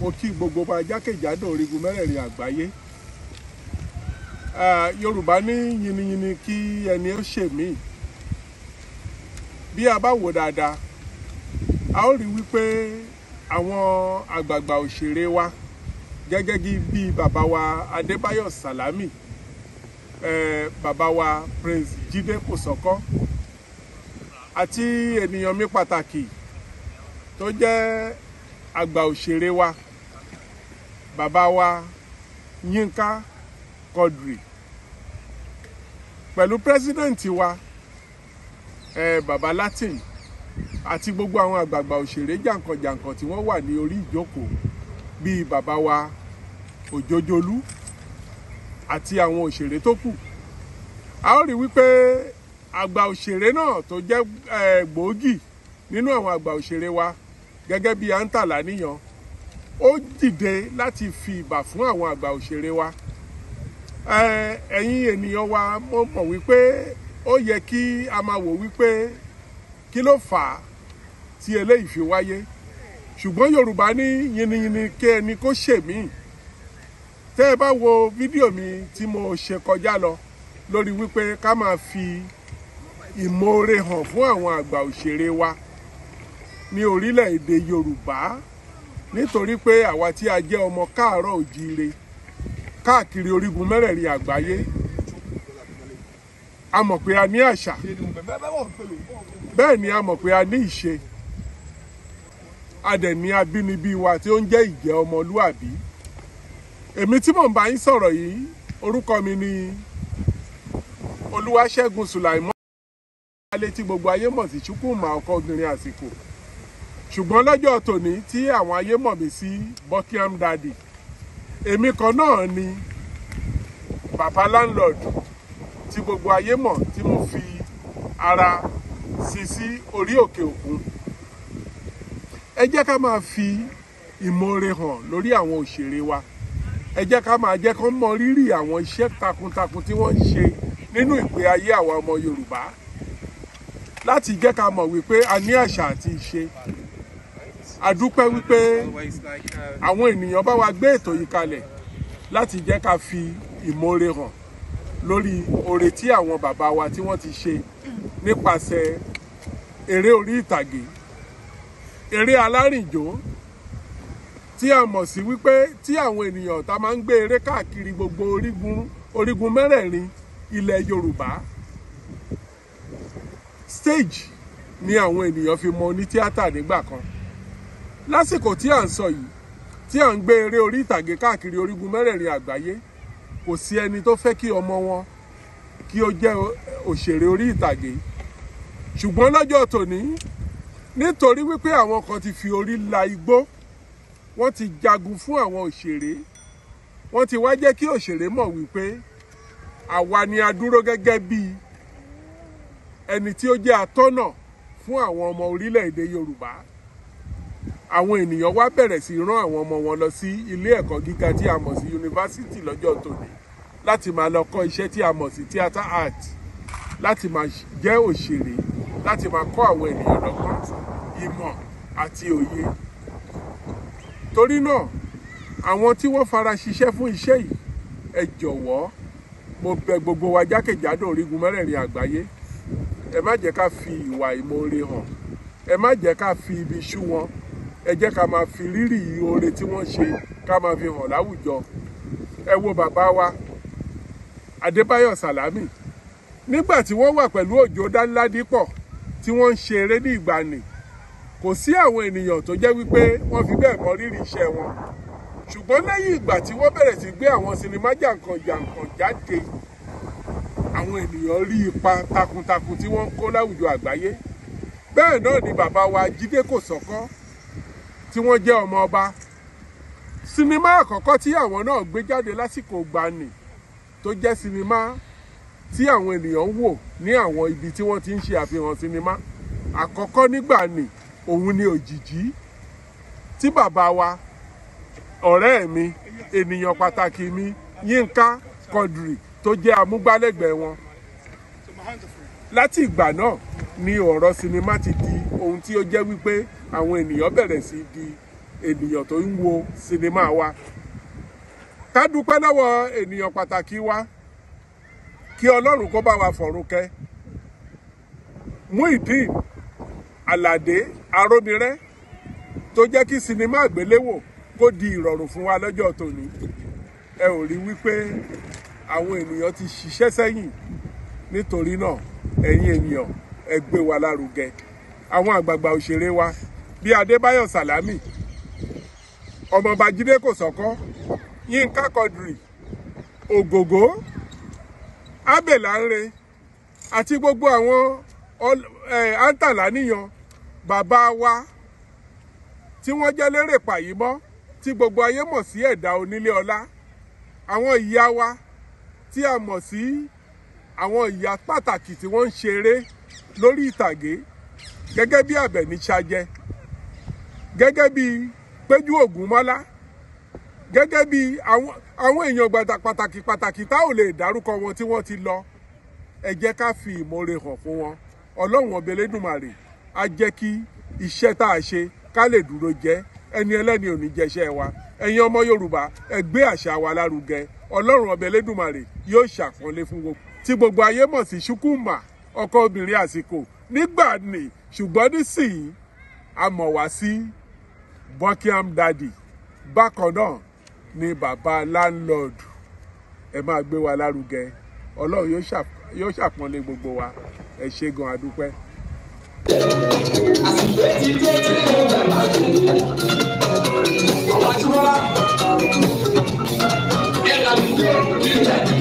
mo kí gbogbo wa jákèjádò orígun mẹ́rẹ̀ẹ̀rin àgbáyé Ah, yorùbá ní yiniyini kí ẹni ó ṣe mí bí a bá wò dáadáa a ó rí wípé àwọn àgbààgbà òṣèré wa gẹ́gẹ́ bí bí bàbá wa adébáyọ̀ sàlámì eh, bàbá wa prince jídé kòsọ́kọ́ àti ènìyàn mi pàtàkì tó jẹ́ àgbà òṣèré wa bàbá wa yínká quadri pẹ̀lú pírẹ́sídẹ̀ǹtì wa eh, bàbá latin àti gbogbo àwọn àgbààgbà òṣèré jàǹkànjàǹkàn tí wọ́n wà ní orí ìjókòó bíi bàbá wa òjòjòlú àti àwọn òṣèré tó kù a ó rí wípé àgbà òṣèré náà tó jẹ́ eh, gbòógì nínú àwọn àgbà òṣèré wa gẹ́gẹ́ bíi àǹtàlá níyan ó dìde láti fi ìbà fún àwọn àgbà òṣèré wa Eh, ẹ̀yin ènìyàn wa mo mọ̀ wípé ó yẹ kí a máa wò wípé kí ló fà á tí eléyìí fi wáyé ṣùgbọ́n yorùbá ní yiniyini kí ẹni kó ṣèmí tẹ́ ẹ bá wo fídíò mi tí mo ṣe kọjá lọ lórí wípé ká máa fi ìmoore hàn fún àwọn àgbà òṣèré wa ní orílẹ̀-èdè yorùbá nítorí pé àwa tí a jẹ́ ọmọ káàárọ̀ òjíire káàkiri orígun mẹ́rẹ̀ẹ̀rin àgbáyé a mọ̀ pé a ní àṣà bẹ́ẹ̀ ni a mọ̀ pé a ní ìṣe a dẹ̀ ní abínibí wa tí ó ń jẹ́ ìjẹ́ ọmọlúàbí èmi tí mò ń bá yín sọ̀rọ̀ yìí orúkọ mi ni olúwaṣẹ́gun sùlàìmọ́ alẹ́ tí gbogbo ayé mọ̀ sí chukwuma ọkọ obìnrin àsìkò ṣùgbọ́n lọ́jọ́ tòní tí àwọn ayé mọ̀ mí sí buckingham daddy èmi kan náà ni bàbá landlord tí gbogbo ayé mọ̀ tí mo fi ara sí sí orí òkè òkun ẹ jẹ́ ká máa fi ìmoore hàn lórí àwọn òṣèré wa ẹ jẹ́ ká máa jẹ́ kán mọ rírì àwọn iṣẹ́ takuntakun tí wọ́n ń ṣe nínú ìgbé ayé àwa ọmọ yorùbá láti jẹ́ ká mọ̀ wípé a ní àṣà àti ìṣe a dúpẹ́ wípé àwọn ènìyàn bá wa gbé ètò yìí kalẹ̀ láti jẹ́ ká fi ìmoore hàn lórí oore tí àwọn bàbá wa tí wọ́n ti ṣe nípasẹ̀ eré orí ìtàgé eré alárìnjó tí a mọ̀ sí wípé tí àwọn ènìyàn ta máa ń gbé eré káàkiri gbogbo orígun orígun mẹ́rẹ̀ẹ̀rin ilẹ̀ yorùbá stage ni àwọn ènìyàn fi mọ onítíátà nígbà kan lásìkò tí à ń sọ yìí tí à ń gbé eré orí ìtàgé káàkiri orígun mẹ́rẹ̀ẹ̀rin àgbáyé kò sí ẹni tó fẹ́ kí ọmọ wọn kí ó jẹ́ òṣèré orí ìtàgé ṣùgbọ́n lọ́jọ́ tòní nítorí wípé àwọn kan ti fi orí la igbó wọ́n ti jagun fún àwọn òṣèré wọ́n ti wá jẹ́ kí òṣèré mọ̀ wípé àwa ni a dúró gẹ́gẹ́ bí ẹni tí ó jẹ́ atọ́nà fún àwọn ọmọ orílẹ̀-èdè Yorùbá àwọn ènìyàn wá bẹ̀rẹ̀ sí rán àwọn ọmọ wọn lọ sí ilé ẹ̀kọ́ gíga tí a mọ̀ sí yunifásítì lọ́jọ́ tòní láti máa lọ kọ́ iṣẹ́ tí a mọ̀ sí theatre art láti máa jẹ́ òṣèré láti máa kọ́ àwọn ènìyàn lọ́gbọ́n ìmọ̀ àti òye torí náà àwọn tí wọ́n fara ṣiṣẹ́ fún iṣẹ́ yìí ẹ jọ̀wọ́ mo bẹ̀ gbogbo wa jákèjádò orígun mẹ́rẹ̀ẹ̀rin àgbáyé ẹ má jẹ́ ká fi ìwà ìmoore hàn ẹ má jẹ́ ká fi ibi ṣú wọn ẹ jẹ́ ká máa fi rírì oore tí wọ́n ṣe ká máa fi hàn láwùjọ ẹ wo bàbá wa Adébáyọ̀ Sàlámì nígbà tí wọ́n wà pẹ̀lú Òjó Dánládípọ̀ tí wọ́n ń ṣe eré ní ìgbàanì kò sí àwọn ènìyàn tó jẹ́ wípé wọ́n fi bẹ́ẹ̀ mọ rírì iṣẹ́ wọn ṣùgbọ́n lẹ́yìn ìgbà tí wọ́n bẹ̀rẹ̀ sí gbé àwọn sinimá jàǹkàn-jàǹkàn jáde àwọn ènìyàn rí ipa takuntakun tí wọ́n ń kó láwùjọ àgbáyé bẹ́ẹ̀ náà ni bàbá wa Jídé Kòsọ́kọ́ tí wọ́n jẹ́ ọmọ ọba sinimá àkọ́kọ́ tí àwọn náà gbé jáde lásìkò gbani tó jẹ́ sinimá tí àwọn ènìyàn ń wò ní àwọn ibi tí wọ́n ti ń ṣe àfihàn sinimá àkọ́kọ́ nígbà ni òun ni òjìjí tí bàbá wa ọ̀rẹ́ mi ènìyàn pàtàkì mi Yínká Quadri tó jẹ́ amúgbálẹ́gbẹ̀ẹ́ wọn láti ìgbà náà ni ọ̀rọ̀ sinimá ti di ohun tí ó jẹ́ wípé àwọn ènìyàn bẹ̀rẹ̀ sí di ènìyàn tó ń wo sinimá wa ká dúpẹ́ lọ́wọ́ ènìyàn pàtàkì wa kí ọlọ́run kó bá wa fọ̀run kẹ́ Muideen Aládé Arómiré tó jẹ́ kí sinimá àgbéléwò kó di ìrọ̀rùn fún wa lọ́jọ́ tòní ẹ ò rí wípé àwọn ènìyàn ti ṣiṣẹ́ sẹ́yìn nítorí náà ẹ̀yin ènìyàn ẹ gbé wa lárugẹ àwọn àgbààgbà òṣèré wa bíi Adébáyọ̀ Sàlámì ọmọọba Jídé Kòsọ́kọ́ Yínká Quadri Ògògó Abel Lanre àti gbogbo àwọn àǹtàlá níyan bàbá wa tí wọ́n jẹ́ lérè pàyímọ́ tí gbogbo ayé mọ̀ sí ẹ̀dá onílé ọlá àwọn ìyá wa tí a mọ̀ sí àwọn ìyá pàtàkì tí wọ́n ń ṣeré lórí ìtàgé gẹ́gẹ́ bí Àbẹ̀ní Ṣajẹ gẹ́gẹ́ bí Péjú Ògúnmọ́lá gẹ́gẹ́ bí àwọn àwọn èèyàn pàtàkì pàtàkì tá ò lè dárúkọ wọn tí wọ́n ti lọ ẹ jẹ́ ká fi ìmoore hàn fún wọn ọlọ́run ọbẹ̀ Elédùmarè á jẹ́ kí iṣẹ́ tá a ṣe ká lè dúró jẹ́ ẹni ẹlẹ́ni ò ní jẹ́ṣẹ́ wa ẹ̀yin ọmọ Yorùbá ẹ gbé àṣà wa lárugẹ ọlọ́run ọbẹ̀ Elédùmarè yóò ṣàpọ́nlé fún gbogbo tí gbogbo ayé mọ̀ sí Ṣúkúmà ọkọ obìnrin àsìkò nígbà ní ṣùgbọ́n nísìnyí a mọ̀ wá sí Buckingham Daddy bákan náà ni bàbá landlord ẹ máa gbé wa lárugẹ ọlọ́run yóò ṣàpọ́nlé gbogbo wa ẹ ṣé gan adúpẹ́. àsìkò tí dé tí mo bẹ̀ máa dùn ọ̀wá tí wọ́n bá ẹ̀ka mi dé nílẹ̀.